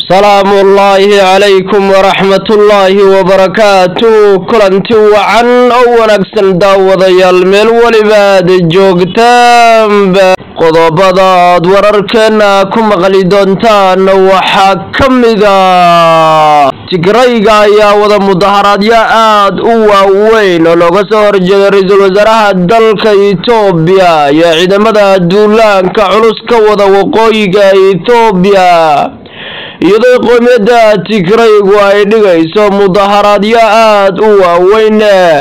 salaamu ullaahi calaykum waraxmatullaahi wabarakaatu kulanti wacan oo wanaagsan daawadayaal meel weliba aad joogtaanba qodobada aad wararkeena ku maqli doontaan waxaa ka mida tigrayga ayaa wada mudaharaadyo aad u waaweyn oo looga soo horjeeday ra-iisul wasaaraha dalka etoobiya iyo ciidamada duulaanka culus ka wada waqooyiga etoobiya iyadoo qoomiyadda tigraygu ay dhigayso mudaharaadyo aad u waaweyn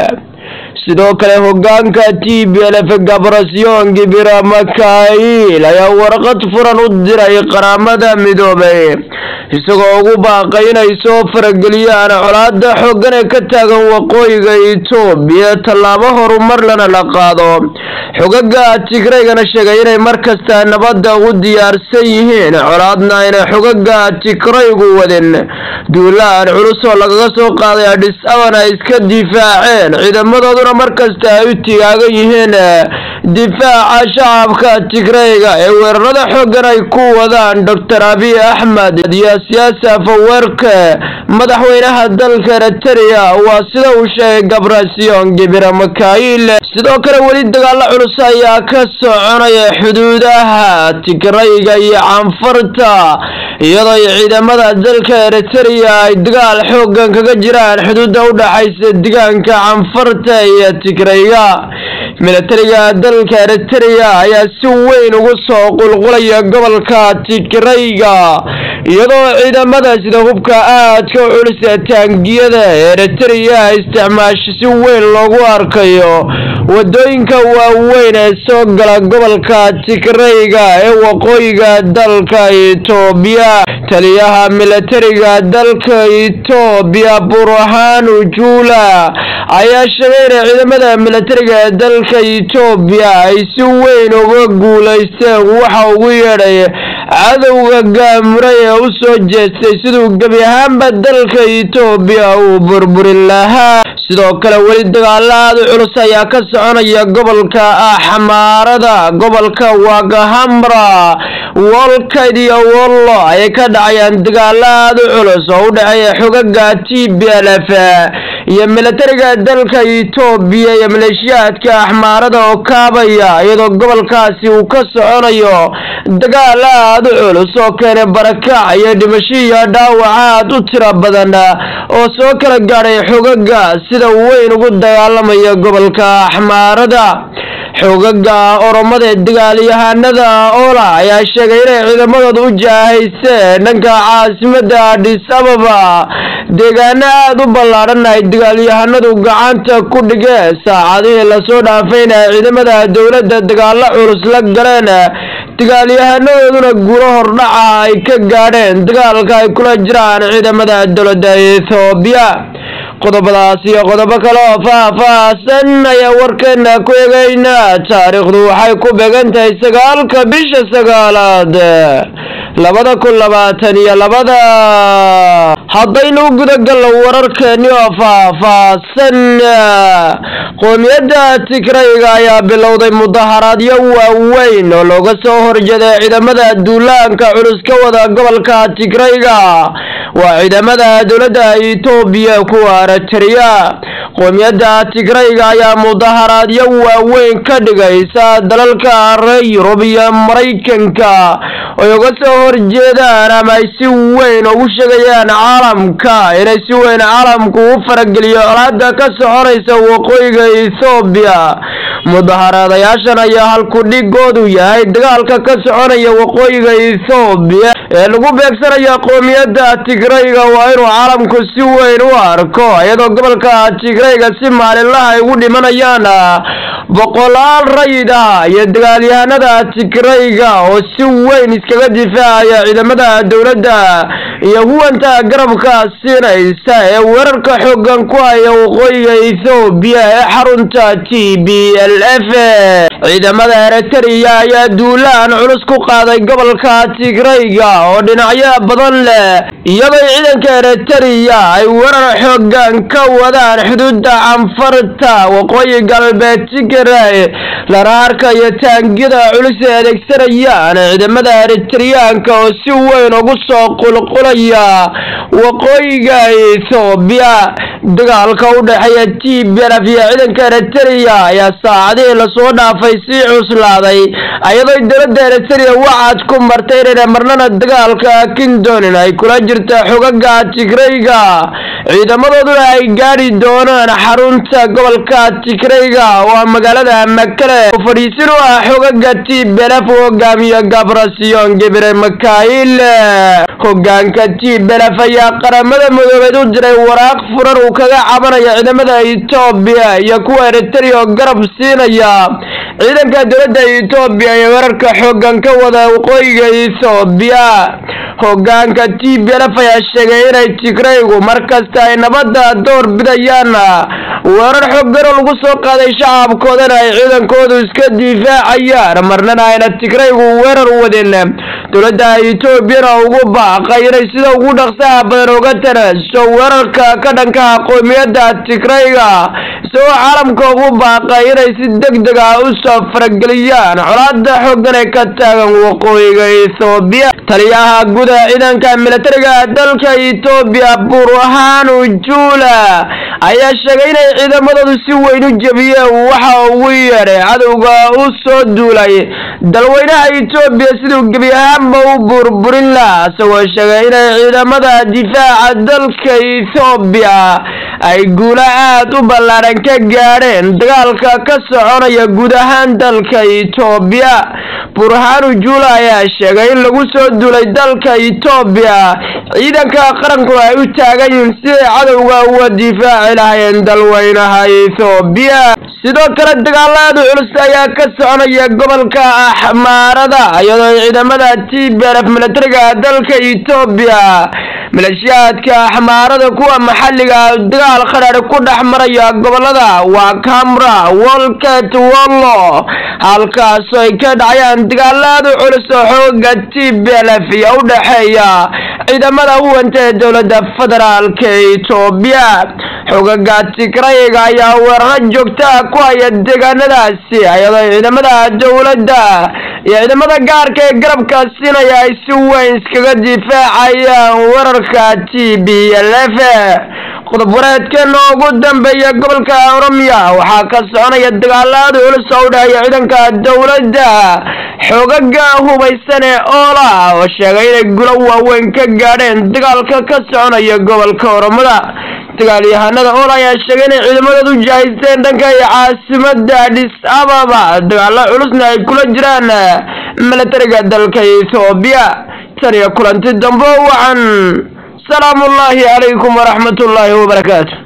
sidoo kale hogaanka t b l f gabrasyon gibira makail ayaa warqad furan u diray qaramada midoobay isagoo ugu baaqay inay soo farageliyaan colaada xoogan ee ka taagan waqooyiga etoobiya tallaabo horumar lana la qaado xogaga tigraygana sheegay inay markasta nabadda u diyaarsan yihiin colaadna ayna xogaga tigraygu wadin duulaan culus oo lagaga soo qaaday adhis aban ay iska difaaceen ciidamadooduna markasta ay u tigaagan yihiin difaaca shacabka tigrayga ee weerarada xoogan ay ku wadaan doctor abiy axmed iyo siyaasi afaweerke madaxweynaha dalka eritrea waa sida uu sheegay gabrasyon gibira makail sidoo kale weli dagaalo culus ayaa ka soconaya xuduudaha tigrayga iyo canfarta iyadoo ciidamada dalka eritrea ay dagaal xoogan kaga jiraan xuduudda u dhaxaysa deegaanka canfarta iyo tigrayga milatariga dalka eritrea ayaa si weyn ugu soo qulqulaya gobolka tigrayga iyadoo ciidamada sida hubka aadka u culus ee taangiyada eritrea isticmaasho si weyn loogu arkayo wadooyinka waaweyn ee soo gala gobolka tigrayga ee waqooyiga dalka etoobiya taliyaha milatariga dalka etoobiya burhanu juula ayaa sheegay inay ciidamada milatariga ee dalka etoobiya ay si weyn uga guulaysteen waxa ugu yeedhay cadowga gaamuray ee u soo jeestay siduu gebi ahaanba dalka etoobiya uu burburin lahaa sidoo kale weli dagaalo aad u culus ayaa ka soconaya gobolka axmaarada gobolka wagahamra wolkayd iyo wollo ayay ka dhacayaan dagaalo aad u culus oo u dhexeeya xogaga t b l f iyo milatariga dalka etoobiya iyo maleeshiyaadka axmaarada oo kaabaya iyadoo gobolkaasi uu ka soconayo dagaal aad u culus oo keenay barakac iyo dhimasho iyo dhaawac aad u tiro badan oo soo kala gaadhay xogaga sida weyn ugu dagaalamaya gobolka axmaarada xoogaga oromada ee dagaalyahanada ola ayaa sheegay inay ciidamadooda u jaahayseen dhanka caasimada adhis ababa deegaano aada u ballaadhan ay dagaalyahanadu gacanta ku dhigeen saacadihii lasoo dhaafayna ciidamada dowladda dagaalo culus la galeen dagaalyahanadooduna guuro hordhaca ay ka gaadheen dagaalka ay kula jiraan ciidamada dowladda ethoobiya qodobadaas iyo qodobo kale oo faah-faahsan ayaa warkeena ku eegaynaa taariikhdu waxay ku beegan tahay sagaalka bisha sagaalaad labada kun labaatan iyo labada haddaynu gudagallo wararkeeni oo faah-faahsan qoomiyadda tigrayga ayaa bilowday mudaharaadyo waaweyn oo looga soo horjeeday ciidamada duulaanka culus ka wada gobolka tigrayga waa ciidamada dowladda etoobiya kuwa eritrea qoomiyadda tigrayga ayaa mudaharaadyo waaweyn ka dhigaysa dalalka reer yurub iyo maraykanka ay uga soo horjeedaan ama ay si weyn ugu sheegayaan caalamka inay si weyn caalamku u farageliyo colaada ka soconaysa waqooyiga ethoobiya mudaharaadayaashan ayaa halku dhigoodu yahay dagaalka ka soconaya waqooyiga ethoobiya ee lagu beegsanaya qoomiyadda tigrayga waa inuu caalamku si weyn u arko iyadoo gobolka tigrayga si maalinlaha ay ugu dhimanayaan boqolaal rayid ah iyo dagaalyahanada tigrayga oo si weyn iskaga difaacaya ciidamada dowladda iyo huwanta garabka siinaysa ee weerarka xoogan ku haya waqooyiga ethoobiya ee xarunta t b l l f ciidamada eritrea ayaa duulaan culus ku qaaday gobolka tigrayga oo dhinacyo badan leh iyadoo ciidanka eritrea ay weerar xoogan ka wadaan xuduudda canfarta waqooyi galbeed tigray lana arkayo taangiyada culus ee adeegsanayaan ciidamada eritreyaanka oo si weyn ugu soo qulqulaya waqooyiga ethoobiya dagaalka u dhexeeya t b lf iyo ciidanka eritrea ayaa saacadihii lasoo dhaafay sii cuslaaday iyadoo dowladda eritrea wacad ku martay inayna marnana dagaalka kindoonin ay kula jirta xogaga tigrayga ciidamadooduna ay gaadhi doonaan xarunta gobolka tigrayga oo ah magaalada makale oo fadhiisin u ah xogaga t b lf u hogaamiyo gabrasiyon gebre makail hogaanka t b lf ayaa qaramada madoobeed u diray waraaq furan uu kaga cabanayo ciidamada etoobiya iyo kuwa eritrea oo garab siinaya ciidanka dowladda etoobiya ee weerarka xoogan ka wada waqooyiga ethoobiya hogaanka t b lf ayaa sheegay inay tigraygu markasta ay nabadda door bidayaan weerar xoogan oo lagu soo qaaday shacabkoodana ay ciidankoodu iska difaacayaan marnana ayna tigraygu weerar wadin dowladda etoobiyana ugu baaqay inay sida ugu dhaqsaha badan uga tanaaso weerarka ka dhanka qowmiyadda tigrayga isagoo caalamka ugu baaqay inay si deg deg ah u soo farageliyaan colaada xoogan ee ka taagan waqooyiga ethoobiya taliyaha guda ciidanka militariga dalka etoobiya burhanu juula ayaa sheegay inay ciidamadoodu si weyn u jebiyeen waxa ugu yeedhay cadowga u soo duulay dalweynaha etoobiya siduu gebi ahaanba u burburin laha isagoo sheegay inay ciidamada difaaca dalka ethoobiya ay guulo aad u ballaaran ka gaadheen dagaalka ka soconaya guud ahaan dalka etoobiya burhanu juula ayaa sheegay in lagu soo duulay dalka etoobiya ciidanka qarankuna ay u taagan yihiin siday cadowga uga difaaci lahayeen dalweynaha ethoobiya sidoo kale dagaalaadu culus ayaa ka soconaya gobolka axmaarada iyadoo ciidamada t b lf militariga dalka etoobiya maleeshiyaadka axmaarada kuwa maxalliga dagaal qadhaadh ku dhex maraya gobolada waa camra wolket wollo halkaasoo ay ka dhacayaan dagaalaadu culus oo xooga t b lf iyo u dhexeeya ciidamada huwanta ee dowladda federaalka etoobiya xogaga tigrayga ayaa weeraro joogtaa ku haya deegaanadaasi iyadoo ciidamada dowladda iyo ciidamada gaarka ee garabka siinaya ay si weyn iskaga difaacayaan weerarka t b lf qodob wareedkeena ugu dambeeya gobolka oromiya waxaa ka soconaya dagaalaada culus oo u dhexeeya ciidanka dowladda xoogaga hubaysan ee oola oo sheegay inay gulo waaweyn ka gaadheen dagaalka ka soconaya gobolka oromada dagaalyahanada oola ayaa sheegay inay ciidamadoodu jahaysteen dhanka iyo caasimada adis ababa dagaalo culusna ay kula jiraan milatariga dalka ethoobiya tan iyo kulanti dambe wacan salaamu ullaahi calaykum waraxmat ullaahi wabarakaatu